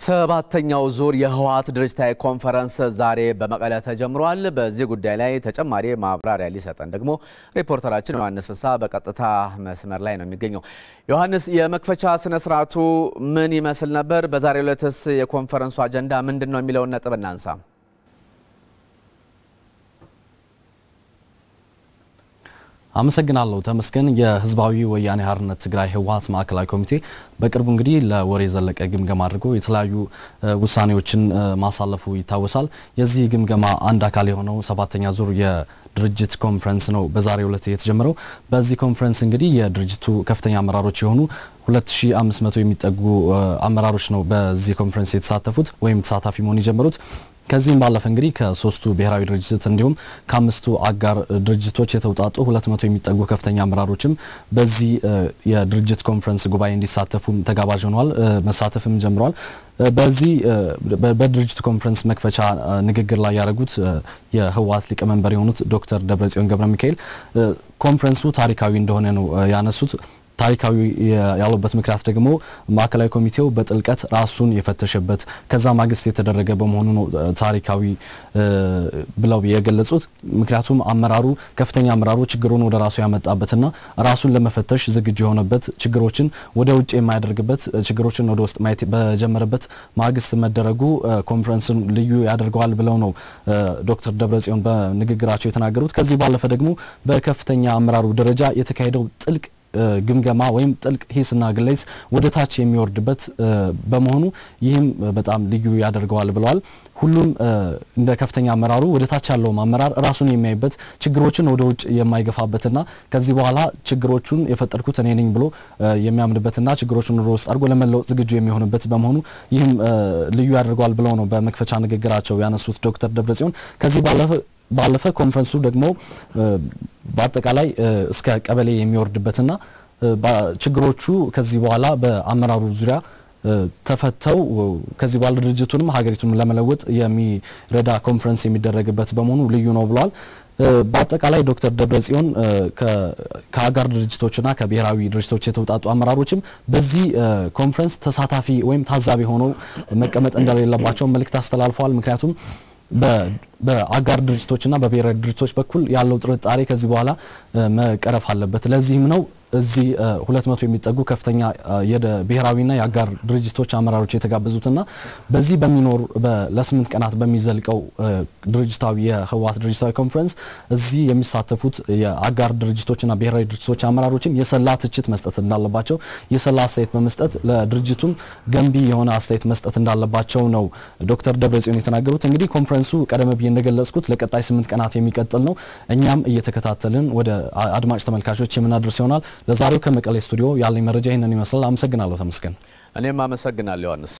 ሰባተኛው ዙር የህወሓት ድርጅታዊ ኮንፈረንስ ዛሬ በመቀለ ተጀምሯል። በዚህ ጉዳይ ላይ ተጨማሪ ማብራሪያ ሊሰጠን ደግሞ ሪፖርተራችን ዮሐንስ ፍስሐ በቀጥታ መስመር ላይ ነው የሚገኘው። ዮሐንስ፣ የመክፈቻ ስነ ስርዓቱ ምን ይመስል ነበር? በዛሬው ዕለትስ የኮንፈረንሱ አጀንዳ ምንድን ነው የሚለውን ነጥብ እናንሳ። አመሰግናለሁ ተመስገን። የህዝባዊ ወያኔ ሓርነት ትግራይ ህወሓት ማዕከላዊ ኮሚቴ በቅርቡ እንግዲህ ለወር የዘለቀ ግምገማ አድርጎ የተለያዩ ውሳኔዎችን ማሳለፉ ይታወሳል። የዚህ ግምገማ አንድ አካል የሆነው ሰባተኛ ዙር የድርጅት ኮንፈረንስ ነው በዛሬው ዕለት የተጀመረው። በዚህ ኮንፈረንስ እንግዲህ የድርጅቱ ከፍተኛ አመራሮች የሆኑ 2500 የሚጠጉ አመራሮች ነው በዚህ ኮንፈረንስ የተሳተፉት ወይም ተሳታፊ መሆን የጀመሩት። ከዚህም ባለፈ እንግዲህ ከሶስቱ ብሔራዊ ድርጅት እንዲሁም ከአምስቱ አጋር ድርጅቶች የተውጣጡ 200 የሚጠጉ ከፍተኛ አመራሮችም በዚህ የድርጅት ኮንፈረንስ ጉባኤ እንዲሳተፉም ተጋባዥ ሆነዋል፣ መሳተፍም ጀምረዋል። በዚህ በድርጅት ኮንፈረንስ መክፈቻ ንግግር ላይ ያደረጉት የህወሓት ሊቀመንበር የሆኑት ዶክተር ደብረጽዮን ገብረ ሚካኤል ኮንፈረንሱ ታሪካዊ እንደሆነ ነው ያነሱት። ታሪካዊ ያሉበት ምክንያት ደግሞ ማዕከላዊ ኮሚቴው በጥልቀት ራሱን የፈተሸበት ከዛ ማግስት የተደረገ በመሆኑ ነው ታሪካዊ ብለው የገለጹት። ምክንያቱም አመራሩ ከፍተኛ አመራሩ ችግሩን ወደ ራሱ ያመጣበትና ራሱን ለመፈተሽ ዝግጁ የሆነበት ችግሮችን ወደ ውጭ የማያደርግበት ችግሮችን ወደ ውስጥ ማየት በጀመረበት ማግስት መደረጉ ኮንፈረንስን ልዩ ያደርገዋል ብለው ነው ዶክተር ደብረጽዮን በንግግራቸው የተናገሩት። ከዚህ ባለፈ ደግሞ በከፍተኛ አመራሩ ደረጃ የተካሄደው ጥልቅ ግምገማ ወይም ጥልቅ ሂስና ግለይስ ወደ ታች የሚወርድበት በመሆኑ ይህም በጣም ልዩ ያደርገዋል ብለዋል። ሁሉም እንደ ከፍተኛ አመራሩ ወደ ታች ያለውም አመራር ራሱን የሚያይበት ችግሮችን ወደ ውጭ የማይገፋበትና ከዚህ በኋላ ችግሮቹን የፈጠርኩት እኔ ነኝ ብሎ የሚያምንበትና ችግሮቹን ወደ ውስጥ አድርጎ ለመለወጥ ዝግጁ የሚሆንበት በመሆኑ ይህም ልዩ ያደርገዋል ብለው ነው በመክፈቻ ንግግራቸው ያነሱት ዶክተር ደብረጽዮን ከዚህ ባለፈ ባለፈ ኮንፈረንሱ ደግሞ በአጠቃላይ እስከ ቀበሌ የሚወርድበትና ችግሮቹ ከዚህ በኋላ በአመራሩ ዙሪያ ተፈተው ከዚህ በኋላ ድርጅቱንም ሀገሪቱንም ለመለወጥ የሚረዳ ኮንፈረንስ የሚደረግበት በመሆኑ ልዩ ነው ብለዋል። በአጠቃላይ ዶክተር ደብረጽዮን ከአጋር ድርጅቶችና ከብሔራዊ ድርጅቶች የተውጣጡ አመራሮችም በዚህ ኮንፈረንስ ተሳታፊ ወይም ታዛቢ ሆነው መቀመጥ እንደሌለባቸው መልእክት አስተላልፈዋል። ምክንያቱም በአጋር ድርጅቶችና በብሔራዊ ድርጅቶች በኩል ያለው ጥርጣሬ ከዚህ በኋላ መቀረፍ አለበት። ለዚህም ነው እዚህ ሁለት መቶ የሚጠጉ ከፍተኛ የብሔራዊና የአጋር ድርጅቶች አመራሮች የተጋበዙትና በዚህ በሚኖር ለስምንት ቀናት በሚዘልቀው ድርጅታዊ የህወሓት ድርጅታዊ ኮንፈረንስ እዚህ የሚሳተፉት የአጋር ድርጅቶችና ብሔራዊ ድርጅቶች አመራሮችም የሰላ ትችት መስጠት እንዳለባቸው የሰላ አስተያየት በመስጠት ለድርጅቱም ገንቢ የሆነ አስተያየት መስጠት እንዳለባቸው ነው ዶክተር ደብረጽዮን የተናገሩት። እንግዲህ ኮንፈረንሱ ቀደም ብዬ እንደገለጽኩት ለቀጣይ ስምንት ቀናት የሚቀጥል ነው። እኛም እየተከታተልን ወደ አድማጭ ተመልካቾች የምናደርስ ይሆናል። ለዛሬው ከመቀሌ ስቱዲዮ ያለኝ መረጃ ይህንን ይመስላል። አመሰግናለሁ ተመስገን። እኔም አመሰግናለሁ ዮሐንስ።